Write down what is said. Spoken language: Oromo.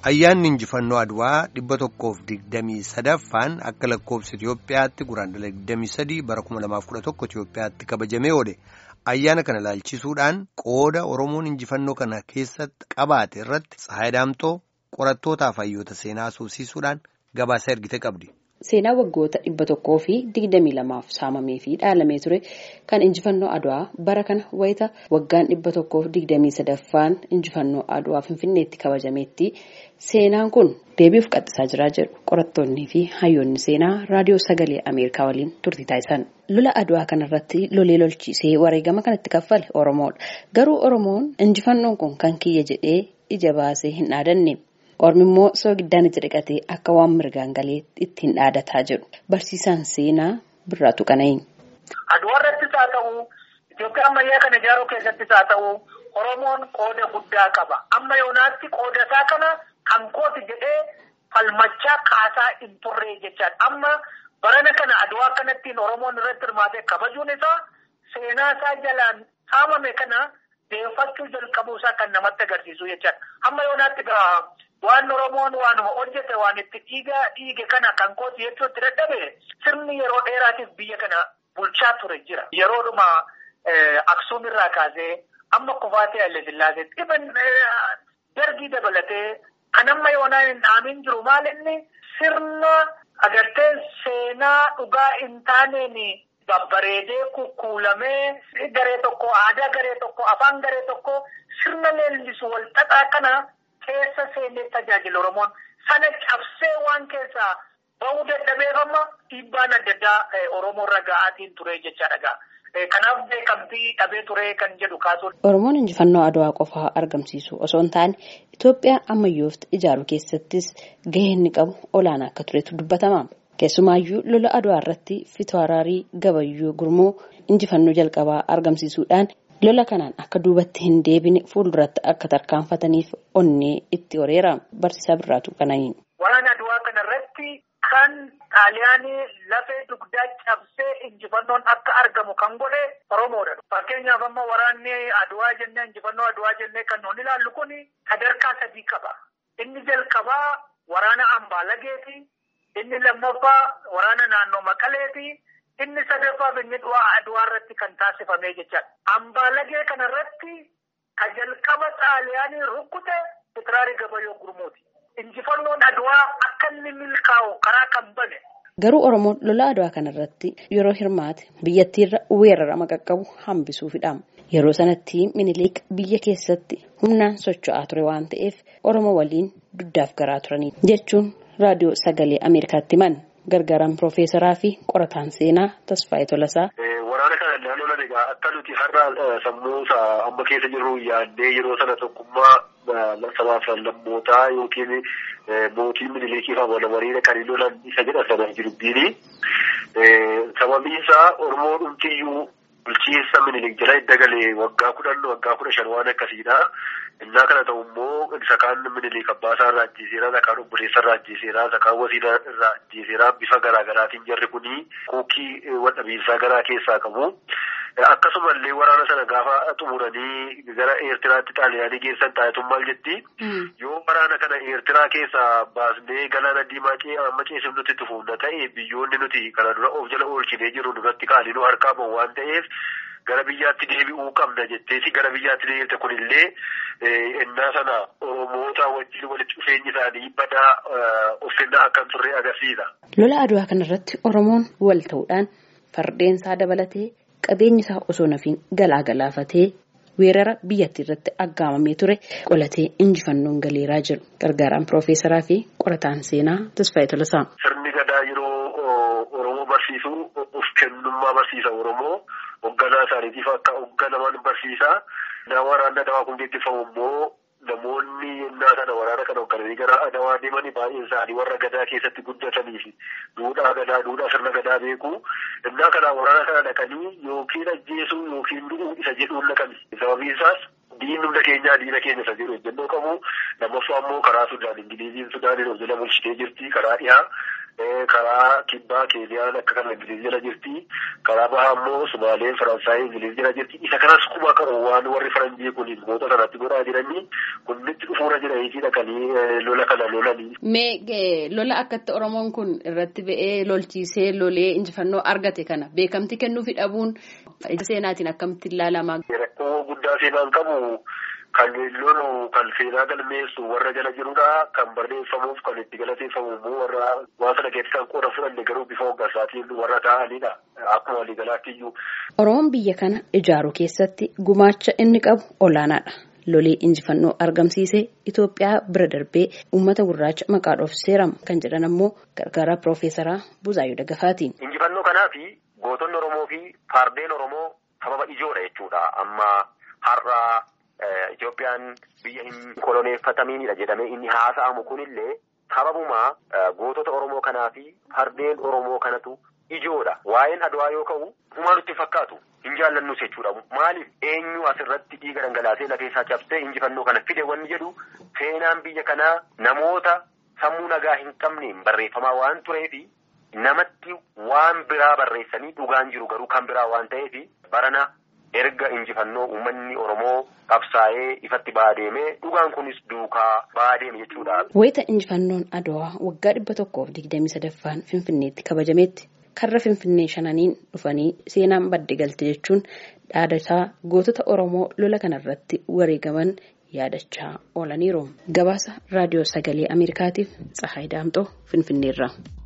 Ayyaanni injifannoo Adwaa dhibba tokkoof digdamii sadaffaan akka lakkoofsa Itoophiyaatti guraandhala digdamii sadii bara kuma lamaaf kudha tokko Itoophiyaatti kabajamee oole. Ayyaana kana ilaalchisuudhaan qooda Oromoon injifannoo kana keessatti qabaate irratti Tsahaay Daamtoo qorattootaaf hayyoota seenaa asoosiisuudhaan gabaasa ergite qabdi. Seenaa waggoota dhibba tokkoo fi digdamii lamaaf saamamee fi dhaalamee ture kan injifannoo Adwaa bara kana wayita waggaan dhibba tokkoof digdamii sadaffaan injifannoo Adwaa Finfinneetti kabajameetti seenaan kun deebi'uuf qaxxisaa jira jedhu qorattoonnii fi hayyoonni seenaa raadiyoo sagalee Ameerikaa waliin turtii taasisan. Lola Adwaa kanarratti lolee lolchiisee wareegama kanatti kaffale Oromoodha. Garuu Oromoon injifannoon kun kan kiyya jedhee ija baasee hin dhaadanne. Ormi immoo soogiddaan ija dhiqatee akka waan mirgaan galee ittiin dhaadataa jedhu barsiisaan seenaa Birraatu Qana'ii. Adwaa irrattis haa ta'u, Itoophiyaa ammayyaa kana ijaaruu keessattis haa ta'u, Oromoon qooda guddaa qaba. Amma yoonaatti qooda isaa kana kan kooti jedhee falmachaa kaasaa hin turre jechaadha. Amma barana kana Adwaa kanattiin Oromoon irratti hirmaatee kabajuun isaa seenaa isaa jalaan saamame kana deeffachuu jalqabuu isaa kan namatti agarsiisu jechaadha. Amma yoonaatti gaa waan Oromoon waanuma hojjete waan itti dhiigaa dhiige kana kan kooti jechuutti dadhabe sirni yeroo dheeraatiif biyya kana bulchaa ture jira. Yeroodhuma Aksuum irraa kaasee amma kufaatee Haile Sillaaseetti dhiban dargii dabalatee kan amma yoonaan hin dhaamin jiru maal inni sirna agartee seenaa dhugaa hin taaneen babbareedee kukkuulamee garee tokko aadaa garee tokko afaan garee tokko sirna leellisu wal xaxaa kana keessa seenee tajaajilu Oromoon sana cabsee waan keessaa bahuu dadhabeef amma dhiibbaan adda addaa Oromoo irra ga'aatiin ture jechaadha. Kanaaf beekamtii dhabee ture kan jedhu kaasuun. Oromoon injifannoo Adwaa qofaa argamsiisu osoo hin taane Itoophiyaa ammayyooftu ijaaruu keessattis gahee inni qabu olaanaa akka turetu dubbatama. Keessumaayyuu lola Adwaa irratti Fitwararii Gabayyoo Gurmoo injifannoo jalqabaa argamsiisuudhaan lola kanaan akka duubatti hin deebine fuulduratti akka tarkaanfataniif onnee itti horeera. Barsiisaa Birraatu Qana'ii. Waraana Adwaa kanarratti kan xaaliyaanii lafee dugdaa cabsee injifannoon akka argamu kan godhe Oromoodha. Fakkeenyaaf amma waraanni Adwaa jennee injifannoo Adwaa jennee kan nuun ilaallu kun sadarkaa sadii qaba. Inni jalqabaa waraana Ambaalageeti. Inni lammaffaa waraana naannoo Maqaleeti. Inni sadaffaaf inni du'aa Adwaa irratti kan taasifame jechaadha. Ambaalagee kanarratti ka jalqaba xaaliyaanii rukkute Fitiraarii Gabayyoo Gurmuuti. Injifannoon Adwaa akka inni milkaa'u karaa kan bane. Garuu Oromoon lola Adwaa kanarratti yeroo hirmaate biyyattiirra weerarama qaqqabu hambisuufidha. Yeroo sanatti Minilik biyya keessatti humnaan socho'aa ture waan ta'eef Oromoo waliin duddaaf garaa turanii jechuun raadiyoo sagalee Ameerikaatti himan. Gargaaraan Piroofeesaraa fi qorataan seenaa Tasfaayee Tolasaa. Waraana kana naannoon egaa akka nuti har'a sammuu amma keessa jirru yaaddee yeroo sana tokkummaa sabaaf lammootaa yookiin mootii minilikii fi amanamanii kan hin lolan isa jedha sana jirbiini. Sababiin isaa Oromoo dhumtiyyuu bulchiinsa minilik jala dagalee waggaa kudhan waggaa kudha shan waan akkasiidha. Innaa kana ta'u immoo isa kaan minilik abbaasaa irraa ajjeeseera, isa kaan obboleessa irraa ajjeeseera, isa kaan wasiila irraa ajjeeseera. Bifa garaa garaatiin jarri kuni kuukii wadhabiinsaa garaa keessaa qabu. Akkasumallee waraana sana gaafa xumuranii gara Eertiraatti xaaliyaanii geessan taa'etu maal jetti? Yoo waraana kana Eertiraa keessaa baasnee galaana diimaa amma ceesif nuti itti fuunna ta'e biyyoonni nuti kana dura of jala oolchinee jiru duratti qaalinuu harkaa bahu waan ta'eef gara biyyaatti deebi'uu qabna jetteesi gara biyyaatti deebite kunillee innaa sana Oromoota wajjin walitti dhufeenyi isaanii badaa uffannaa akka turre agarsiisa. Lola Adwaa kanarratti Oromoon wal ta'uudhaan fardeensaa dabalatee qabeenyi isaa osoo nafiin galaa galaafatee weerara biyyattii irratti aggaamamee ture qolatee injifannoon galeeraa jiru gargaaraan piroofeesaraa fi qorataan seenaa Tasfaayee Tolasaa. Sirni gadaa yeroo Oromoo barsiisu of kennummaa barsiisa Oromoo hoogganaa isaaniitiif akka hoogganaman barsiisa. Naa waraanni adawaa kun gaggeeffamu immoo namoonni yennaa sana waraana kana hooggananii gara adawaa deemanii baay'een isaanii warra gadaa keessatti guddatanii fi duudhaa gadaa duudhaa sirna gadaa beeku. Innaa kana waraana kana dhaqanii yookiin ajjeesuu yookiin du'uu isa jedhuun dhaqani. Sababiin isaas diinni hunda keenyaa diina keenya isa jedhu ejjennoo qabu. Lammaffaa immoo karaa Sudaan Ingiliiziin Sudaaniin of jala bulchitee jirti karaa dhiyaa. karaa kibbaa Keeniyaan akka kana Ingiliiz jala jirti. Karaa bahaa immoo Sumaaleen Faransaayii Ingiliiz jala jirti. Isa kanas quba qabu waan warri faranjii kun moota sanatti godhaa jiranii kunnitti dhufuura jiranii dhaqanii lola kana lolanii. Mee lola akkatti Oromoon kun irratti ba'ee lolchiisee lolee injifannoo argate kana beekamti kennuufi dhabuun seenaatiin akkamitti ilaalama. Rakkoo guddaa seenaan qabu. Kan lolu kan seenaa galmeessu warra jala jirudha. Kan barreeffamuuf kan itti galateeffamu immoo warra waan sana keessatti kan qooda fudhanne garuu bifa hoggansaatiin warra ta'anidha. Akkuma waliigalaatti iyyuu. Oromoon biyya kana ijaaruu keessatti gumaacha inni qabu olaanaadha. Lolee injifannoo argamsiisee Itoophiyaa bira darbee uummata gurraacha maqaa dhoof seerama kan jedhan ammoo gargaaraa Piroofeesaraa Buzaayyoo Dagafaatiin. Injifannoo kanaafi gootonni Oromoo fi fardeen Oromoo sababa ijoodha jechuudha. Amma har'a. Itoophiyaan biyya hin koloneeffatamiinidha jedhamee inni haasa'amu kunillee sababuma gootota Oromoo kanaa fi fardeen Oromoo kanatu ijoodha. Waa'een Adwaa yoo ka'u humaa nutti fakkaatu hin jaallannus jechuudha. Maaliif eenyu asirratti dhiiga dhangalaasee lafeessaa cabsee injifannoo kana fide wanni jedhu seenaan biyya kanaa namoota sammuu nagaa hin qabneen barreeffamaa waan tureefi namatti waan biraa barreessanii dhugaan jiru garuu kan biraa waan ta'eefi barana. erga injifannoo uummanni Oromoo qabsaa'ee ifatti baadeemee dhugaan kunis duukaa baadeeme jechuudha. Wayita injifannoon Adwaa waggaa dhibba tokkoof digdamii sadaffaan Finfinneetti kabajametti karra Finfinnee shananiin dhufanii seenaan badde galte jechuun dhaadataa gootota Oromoo lola kanarratti wareegaman yaadachaa oolaniiru. Gabaasa Raadiyoo Sagalee Ameerikaatiif Tsahaay Daamxoo Finfinneerra.